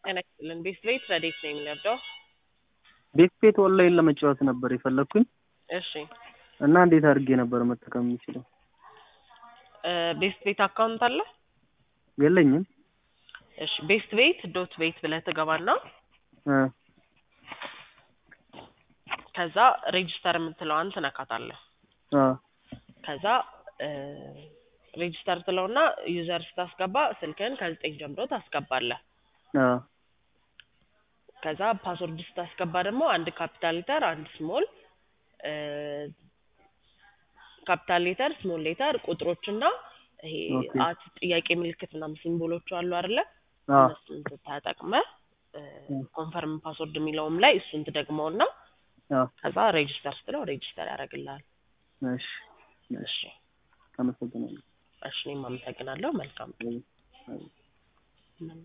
ጤና ይስጥልን። ቤት ቤት ረዴት ነው የሚነዳው? ቤት ቤት ኦንላይን ለመጫወት ነበር የፈለግኩኝ እሺ እና እንዴት አድርጌ ነበር መጠቀም የሚችለው? እ ቤስት ቤት አካውንት አለ? የለኝም። እሺ ቤስት ቤት ዶት ቤት ብለህ ትገባና እ ከዛ ሬጅስተር የምትለዋን ትነካታለህ። አ ከዛ እ ሬጅስተር ትለውና ዩዘር ስታስገባ ስልክህን ከዘጠኝ ጀምሮ ታስገባለህ። አ ከዛ ፓስወርድ ስታስገባ ደግሞ አንድ ካፒታል ሌተር፣ አንድ ስሞል እ ካፒታል ሌተር፣ ስሞል ሌተር፣ ቁጥሮችና ይሄ ኦኬ። አት ጥያቄ ምልክት ምናምን ሲምቦሎቹ አሉ አይደለ? አ እነሱን ተጠቅመህ ኮንፈርም ፓስወርድ የሚለውም ላይ እሱን ትደግመውና አ ከዛ ሬጅስተር ስትለው ሬጅስተር ያደርግልሃል። እሺ እሺ አመሰግናለሁ። እሺ እኔም አመሰግናለሁ። መልካም አይ- አይ። ቀን።